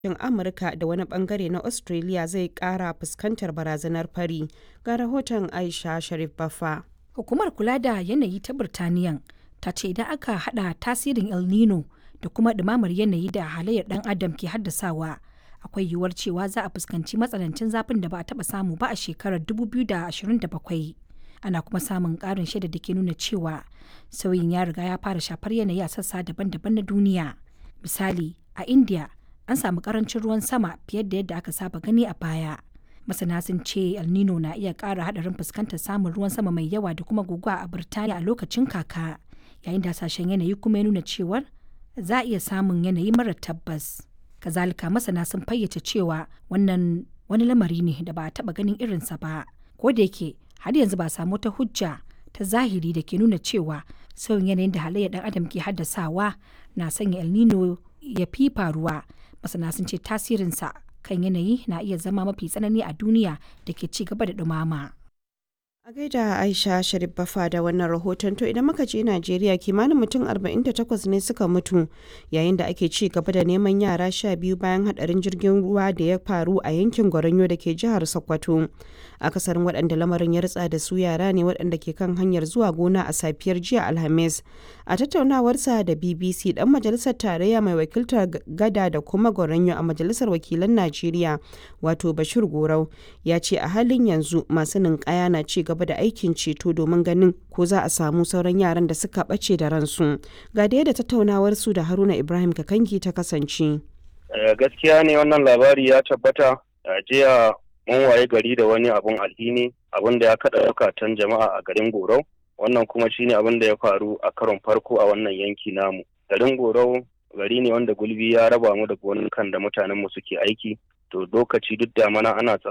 shin Amurka da wani bangare na Australia zai kara fuskantar barazanar fari ga rahoton Aisha Sharif Baffa. Hukumar kula da yanayi ta Birtaniyan ta ce idan aka hada tasirin El Nino da kuma ɗumamar yanayi da halayyar ɗan adam ke haddasawa akwai yiwuwar cewa za a fuskanci matsanancin zafin da ba a taɓa samu ba a shekarar 2027. Ana kuma samun ƙarin shaida da ke nuna cewa sauyin ya riga ya fara shafar yanayi a sassa daban-daban na duniya. Misali, a India an samu ƙarancin ruwan sama fiye da yadda aka saba gani a baya. Masana sun ce El Nino na iya ƙara haɗarin fuskantar samun ruwan sama mai yawa da kuma guguwa a Birtaniya a lokacin kaka, yayin da hasashen yanayi kuma ya nuna cewar za a iya samun yanayi mara tabbas. Kazalika masana sun fayyace cewa wannan wani lamari ne da ba a taɓa ganin irinsa ba. Ko da yake har yanzu ba samu ta hujja ta zahiri da ke nuna cewa sauyin yanayin da halayyar ɗan adam ke haddasawa na sanya El Nino ya fi faruwa. Masana sun ce tasirinsa kan yanayi na iya zama mafi tsanani a duniya da ke ci gaba da ɗumama. A gaida Aisha Sharif Bafa da wannan rahoton to idan muka je Najeriya kimanin mutum 48 ne suka mutu yayin da ake ci gaba da neman yara sha biyu bayan hadarin jirgin ruwa da ya faru a yankin Goronyo da ke jihar Sokoto. Akasarin waɗanda lamarin ya ritsa da su yara ne waɗanda ke kan hanyar zuwa gona a safiyar jiya Alhamis. A tattaunawarsa da BBC dan majalisar tarayya mai wakiltar gada da kuma Goronyo a majalisar wakilan Najeriya wato Bashir Gorau ya ce a halin yanzu masu ninkaya na ci gaba da aikin ceto domin ganin ko za a samu sauran yaran da suka ɓace da ransu. Ga da yadda tattaunawar su da Haruna Ibrahim Kakangi ta kasance. Gaskiya ne wannan labari ya tabbata a jiya mun waye gari da wani abun alhini abun da ya kaɗa zukatan jama'a a garin Gorau. Wannan kuma shine abin da ya faru a karon farko a wannan yanki namu. Garin Gorau gari ne wanda gulbi ya raba mu da kan da mutanenmu suke aiki. To lokaci duk da mana ana